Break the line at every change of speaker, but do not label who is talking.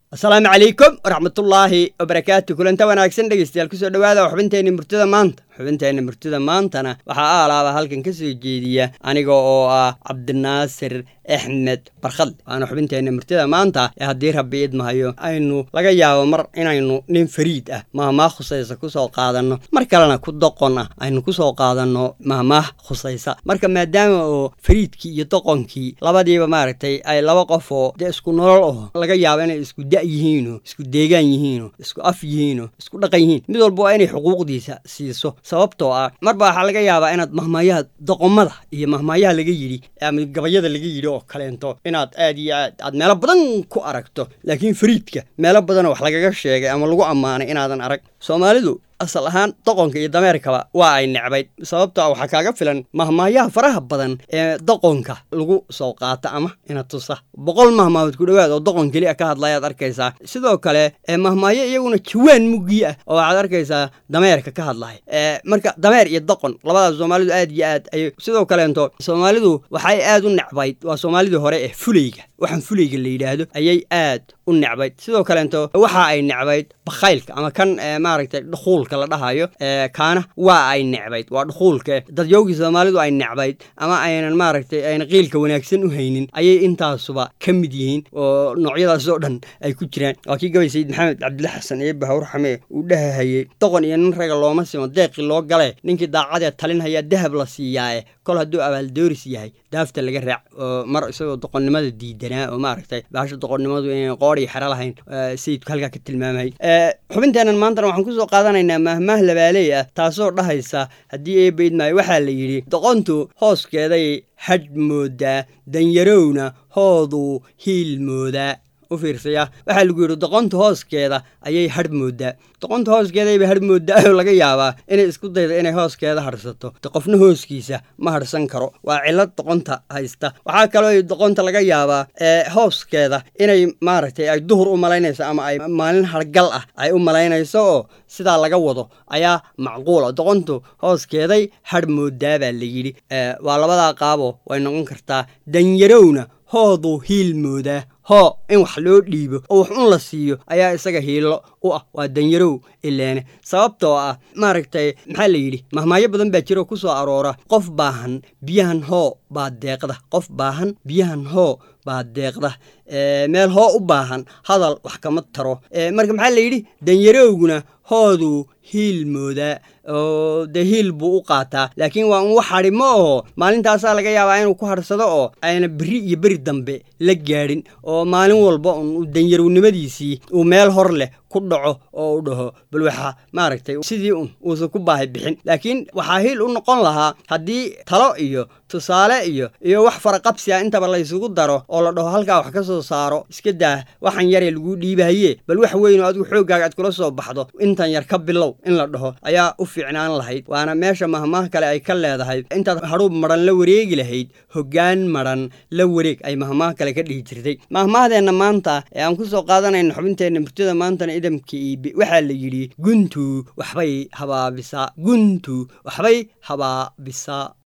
asalaamu calaykum waraxmatullaahi wabarakaatu kulanta wanaagsan dhegeystayaal kusoo dhowaada xubinteenni murtida maanta xubinteenna murtida maantana waxaa aalaaba halkan ka soo jeediya aniga oo ah cabdinaasir axmed barkhadle waana xubinteenna murtida maanta ee haddii rabbi idmahayo aynu laga yaabo mar inaynu nin fariid ah mahmaah khusaysa kusoo qaadanno mar kalena ku doqon ah aynu kusoo qaadanno mahmaah khusaysa marka maadaama oo fariidkii iyo doqonkii labadiiba maaragtay ay laba qof oo dee isku nolol aho laga yaabo inay isku da yihiino isku deegaan yihiino isku af yihiino isku dhaqan yihiin mid walba waa inay xuquuqdiisa siiso sababtoo ah marba waxaa laga yaabaa inaad mahmaayaha doqomada iyo mahmaayaha laga yidhi ama gabayada laga yidhi oo kaleento inaad aad iyo aad aad meelo badan ku aragto laakiin fariidka meelo badanoo wax lagaga sheegay ama lagu ammaanay inaadan arag soomaalidu asal ahaan doqonka iyo dameerkaba waa ay necbayd sababto a waxaa kaaga filan mahmaayaha faraha badan ee doqonka lagu soo qaata ama ina tusa boqol mahmaahood ku dhowaad oo doqon keli a ka hadlayaad arkaysaa sidoo kale mahmaayo iyaguna jawaan muggii ah oo waxaad arkaysaa dameerka ka hadlaya marka dameer iyo doqon labadaas soomaalidu aad iyo aad ay sidoo kaleento soomaalidu waxay aad u necbayd waa soomaalidii hore ee fuleyga waxaan fuleyga la yidhaahdo ayay aad u necbayd sidoo kaleento waxa ay necbayd bakhaylka ama kan maaragtay dhukuulka la dhahayo kaana waa ay necbayd waa dhukuulka dadyoogii soomaalidu ay necbayd ama aynan maaragtay ayna qiilka wanaagsan u haynin ayay intaasuba ka mid yihiin oo noocyadaas oo dhan ay ku jiraan waa kii gabay sayid maxamed cabdilla xasan iyo bahawr xamee uu dhahahayey doqon iyo nin raga looma simo deeqi loo gale ninkii daacadee talin hayaa dahab la siiyaaye kol hadduu abaaldooris yahay daafta laga raac oo mar isagoo doqonnimada diidanaa oo maaragtay baasha doqonnimadu inay qoodhiyo xero lahayn sayidku halkaa ka tilmaamay xubinteennan maantana waxaan kusoo qaadanaynaa mahmaah labaaley ah taasoo dhahaysa haddii eebayd maayo waxaa la yidhi doqontu hooskeeday hadh moodaa danyarowna hooduu hiil moodaa u fiirsaya waxaa lagu yidhi doqonta hooskeeda ayay hadh moodaa doqonta hooskeedayba hadh moodaa oo laga yaabaa inay isku daydo inay hooskeeda hadhsato de qofna hooskiisa ma hadhsan karo waa cillad doqonta haysta waxaa kaloo doqonta laga yaabaa ee hooskeeda inay maaragtay ay duhur u malaynayso ama ay maalin hargal ah ay u malaynayso oo sidaa laga wado ayaa macquula doqontu hooskeeday hadh moodaa baa la yidhi waa labadaa qaabo way noqon kartaa danyarowna hooduu hiil moodaa hoo in wax loo dhiibo oo wax un la siiyo ayaa isaga hiilo u ah waa danyarow ileene sababtoo ah maaragtay maxaa la yidhi mahmaayo badan baa jiro ku soo aroora qof baahan biyahan hoo baa deeqda qof baahan biyahan hoo baa deeqda meel hoo u baahan hadal wax kama taro marka maxaa la yidhi danyarowguna hooduu hiil moodaa oo dee hiil buu u qaataa laakiin waa un wax hadhi ma aho maalintaasaa laga yaabaa inuu ku hadhsado oo ayna beri iyo beri dambe la gaadhin oo maalin walba un danyarownimadiisii uu meel hor leh ku dhaco oo u dhaho bal waxaa maaragtay sidii un uusan ku baahi bixin laakiin waxaa hiil u noqon lahaa haddii talo iyo tusaale iyo iyo wax faraqabsi ah intaba laysugu daro oo la dhaho halkaa wax ka soo saaro iska daa waxan yaree laguu dhiibahaye bal wax weyn oo adigu xooggaaga aad kula soo baxdo intan yar ka bilow in la dhaho ayaa u fiicnaan lahayd waana meesha mahmaah kale ay ka leedahay intaad hadhuub madhan la wareegi lahayd hoggaan madhan la wareeg ay mahmaah kale ka dhihi jirtay mahmaahdeenna maanta ee aan ku soo qaadanayno xubinteenna murtida maantana idamka iibi waxaa la yidhi guntu waxbay habaabisaa guntu waxbay habaabisaa